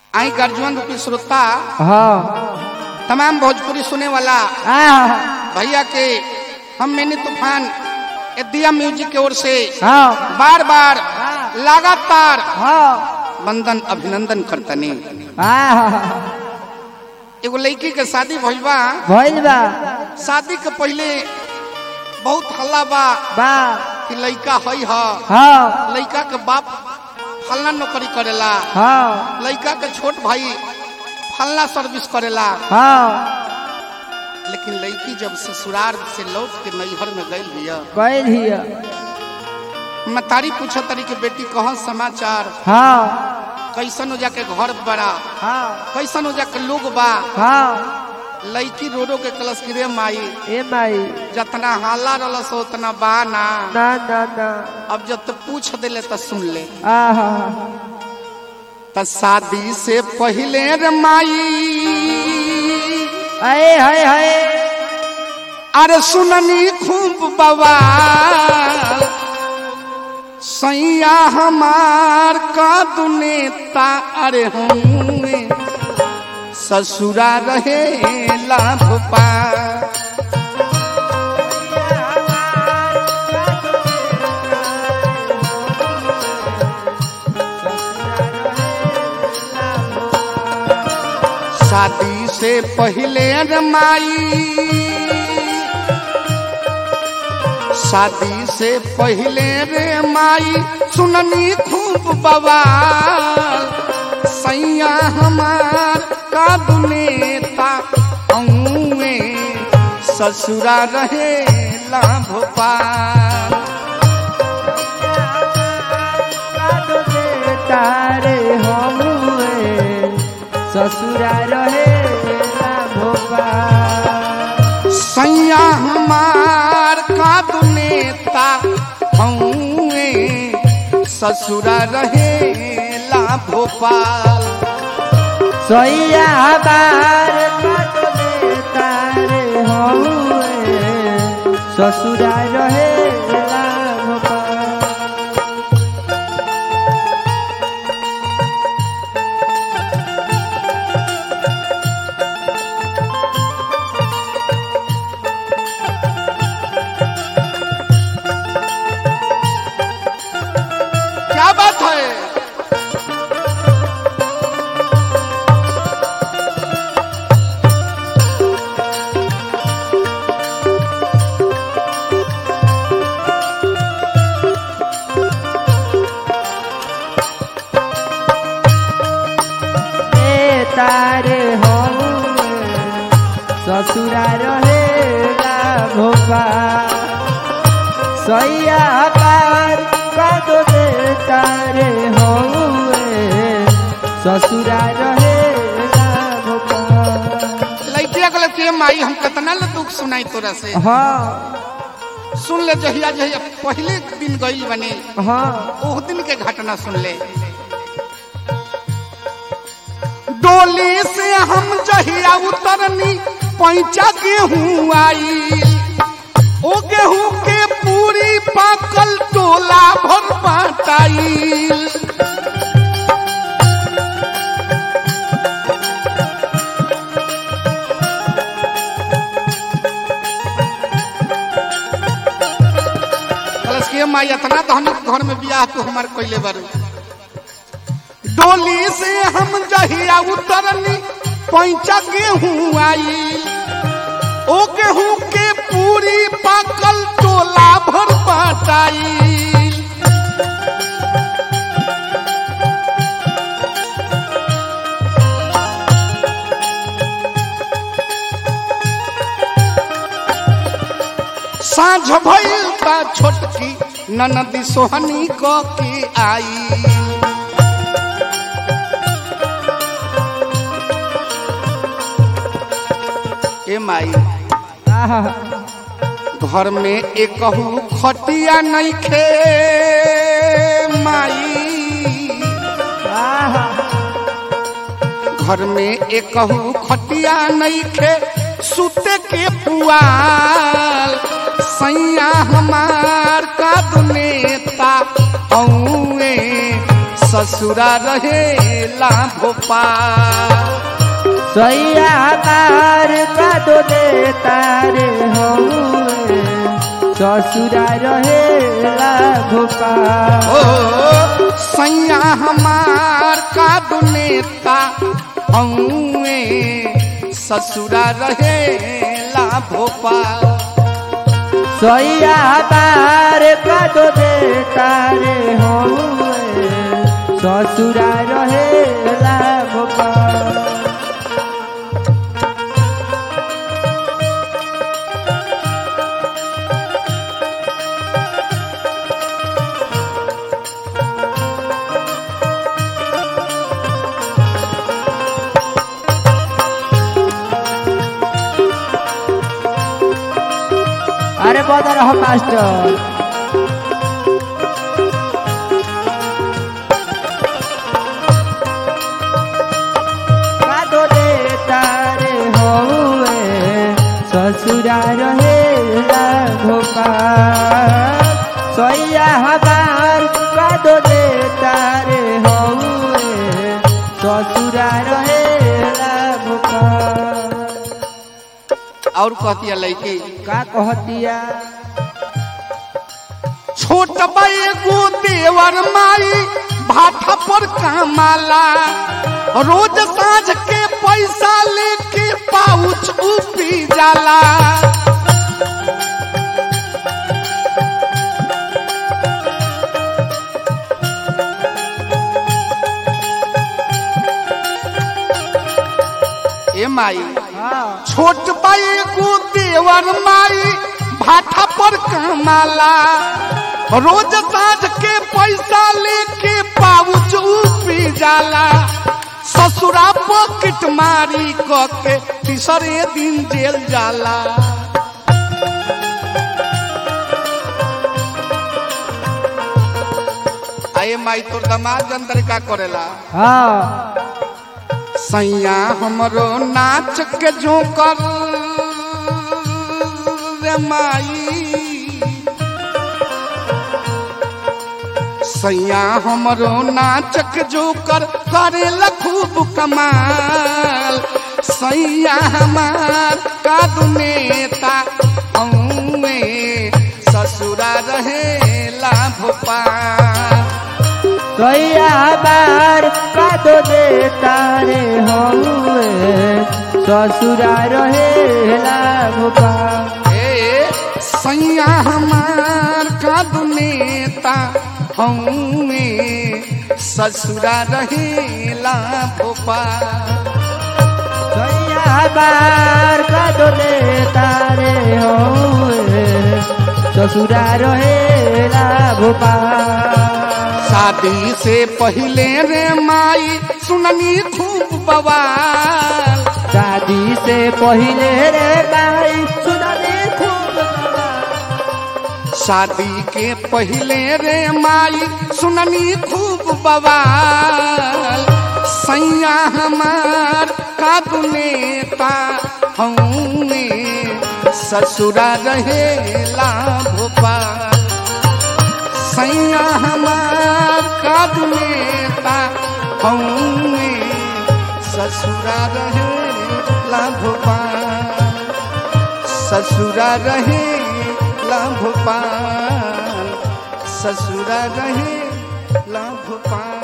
आई गर्जवन रूपी श्रोता हाँ तमाम भोजपुरी सुने वाला हाँ भैया के हम मैंने तूफान ए दिया म्यूजिक की ओर से हाँ बार बार लगातार हाँ वंदन अभिनंदन करतनी हाँ एगो लड़की के शादी भइल बा भइल बा शादी के पहले बहुत हल्ला बा बा कि लड़का हई ह हाँ लड़का के बाप फलना नौकरी करेला हाँ लड़का के छोट भाई फलना सर्विस करेला हाँ लेकिन लड़की जब ससुराल से लौट के नैहर में गई भैया गइल हिय मतारी पूछा तरी के बेटी कहाँ समाचार हाँ कैसन हो जाके घर बड़ा हाँ कैसन हो जाके लोग बा हाँ लड़की रो रो के कलश गिरे माई ए माई जितना हाला रलस उतना बा ना ना ना ना अब जब तो पूछ दिले तो सुन ले आहा त शादी से पहले रे माई अरे हाय हाय अरे सुननी खूब बवाल सैया हमार का दुनेता अरे होंगे ससुरा रहे लाभ पा शादी से पहले रे माई शादी से पहले रे माई सुननी खूब बवाल सैया हमार का दुनेता औए ससुरा रहे भोपाल तारे हम ससुरा रहे भोपाल सैया हमार का दुनेता औए ससुरा रहे भोपाल सैया बार तारे हम ससुरा रहे भोपाल क्या बात है ए तारे हम ससुरा रहे भोपाल सैया पार कादो दे तारे हम ससुरा रहे भोपाल लड़किया कहले के माई हम कितना ल दुख सुनाई तोरा से हाँ सुन ले जहिया जहिया पहले दिन गई बने हाँ ओह दिन के घटना सुन ले डोली से हम जहिया उतरनी पैंचा गेहूं आई ओ गेहूं के पूरी पाकल टोला भर बाटाई कलश के माई इतना तो हम घर में बियाह तो हमार कैले बारू डोली से हम जहिया उतरनी पैंचा गेहूं आई ओ गेहूं के पूरी पाकल टोला भर बाटाई साँझ भइल बा छोटकी ननदी सोहनी क के आई ए माई आहा घर में एकहू खटिया नहीं खे माई आहा घर में एकहू खटिया नहीं खे सुते के पुआल सैया हमार का दुनेता औए ससुरा रहेला भोपाल सैया हमार का दो दे तारे हो ससुरा रहेला भोपाल ओ सैया हमार का दुनेता हऊए ससुरा रहेला भोपाल सैया हमार का दो दे तारे हो ससुरा रहेला भोपाल अरे बदर रहो मास्टर कादो दे तारे होए ससुरा रहेला भोपाल सैया हमार कादो दे तारे होए ससुरा रहेला भोपाल और कहती लड़की का कहतिया छोट एगो देवर माई भाठा पर कमाला रोज साँझ के पैसा लेके पाउच उपी जाला ए माई हाँ छोट एगो देवर माई भाठा पर कमाला रोज साँझ के पैसा लेके पाउच उपी जाला ससुरा पॉकेट मारी क के तीसरे दिन जेल जाला आए माई तोर दमाद अंदर का करेला हाँ सैया हमरो नाच के झोंकर रे माई सैया हमरो नाच के झोंकर करे खूब कमाल सैया हमार का नेता हऊँ ससुरा रहेला भोपाल सैया बार का दो दे तारे होए ससुरा रहेला भोपाल ए सैया हमार का नेता हऊँ ससुरा रहेला भोपाल सैया बार का दो दे तारे होए ससुरा रहेला भोपाल शादी से पहले रे माई सुननी खूब बवाल शादी से पहले रे भाई सुनने खूब शादी के पहले रे माई सुननी खूब बवाल सैया हमार का नेता हूँ ससुरा रहेला भोपाल सैया हमार का नेता हूँ ससुरा रहेला भोपाल ससुरा रहे भोपाल ससुरा रहे भोपाल